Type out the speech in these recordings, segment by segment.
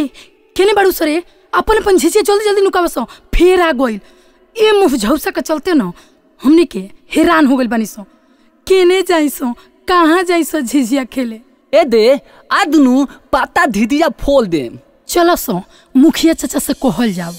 ए केने बाड़ू सरे अपन अपन झिझिया जल्दी जल्दी नुकावस फेर आ गइल ए मुँह झौसा के चलते न हमनी के हैरान हो गइल बानी सो केने जाइसो कहाँ जाइसो झिझिया खेले ए दे आ दुनु पाता धिदिया फोल दे चलो सो मुखिया चाचा से कहल जाओ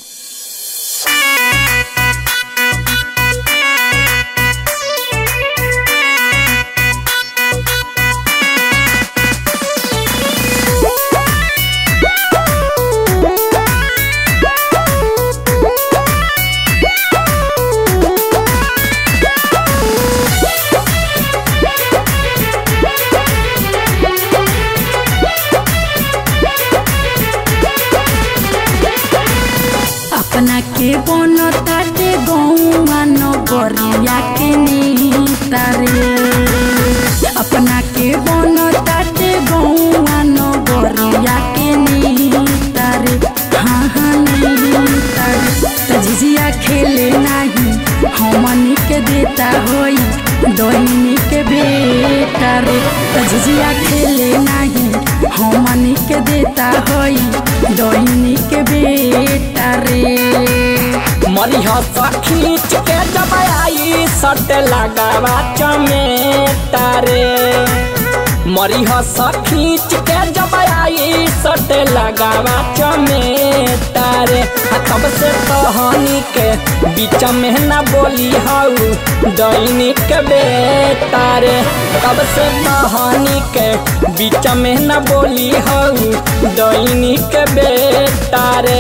अपना के बनता दे गौआ नगरिया के नेता रे अपना के बनता दे गौआ नगरिया के नेता रे हाँ हाँ नेता रे त झिझिया खेले नाही हमनी के देता होई दहिनी के बेटा रे त झिझिया खेले नाही हमनी के देता होई दहिनी के बेटा रे मरिह खींच के जब आई सट लगावा चमेटा रे मरिह खींच के जब आई सट लगावा चमेटा रे आ तब से कहानी के बीच में न बोली हऊ दैनिक बेटा रे तब से कहानी के बीच में न बोली हऊ दैनिक बेटा रे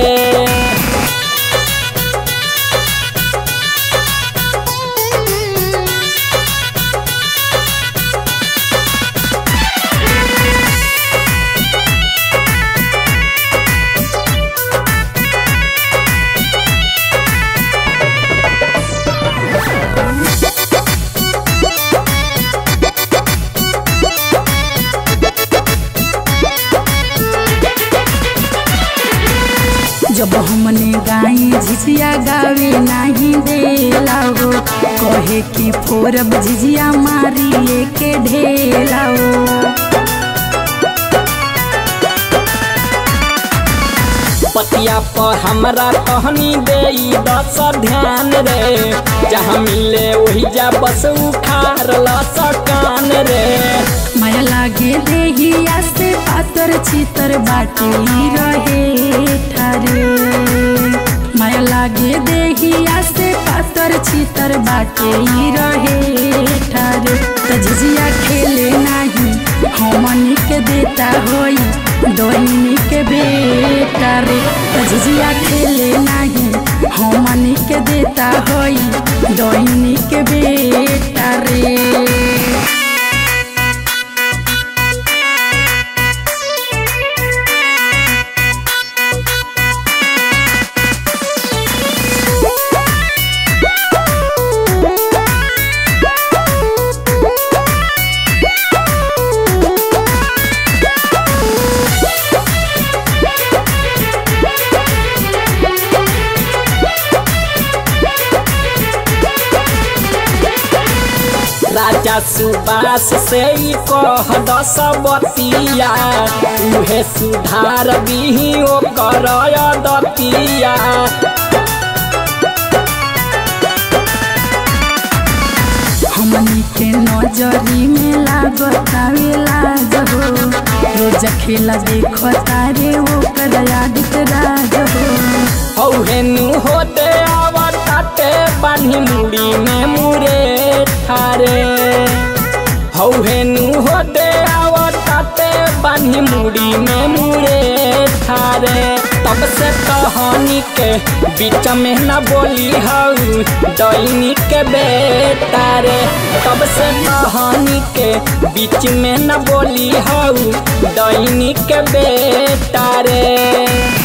जब हमने गाई झिझिया गावे नहीं देला हो कहे कि फोरब झिझिया मारिए के ढेला हो पतिया पर हमरा कहनी दे दस ध्यान रे जहाँ मिले वही जा बस उखार लस कान रे माया लागे देहिया से पातर चितर बाटे ही रहे ठारे माया लागे देहिया से पातर चितर बाटे ही रहे ठारे त झिझिया खेले नाही हमनी के देता होई दहिनी के बेटा रे त झिझिया खेले नाही हमनी के देता होई दहिनी के बेटा रे राजा सुबास से ही कह दस बतिया उहे सुधार बिही ओ कर दतिया हमनी के नजरी में लागतावे लाज हो रोज खेला देखता रे ओकर आदित राज हो हौहे नु होते आवताते बान्ही मुड़ी में मुरे ठारे हौहे नु होते आवताते बान्ही मुड़ी में मुरे ठारे तब से कहानी के बीच में न बोली हऊ दैनी के बेटा रे तब से कहानी के बीच में न बोली हऊ दैनी के बेटा रे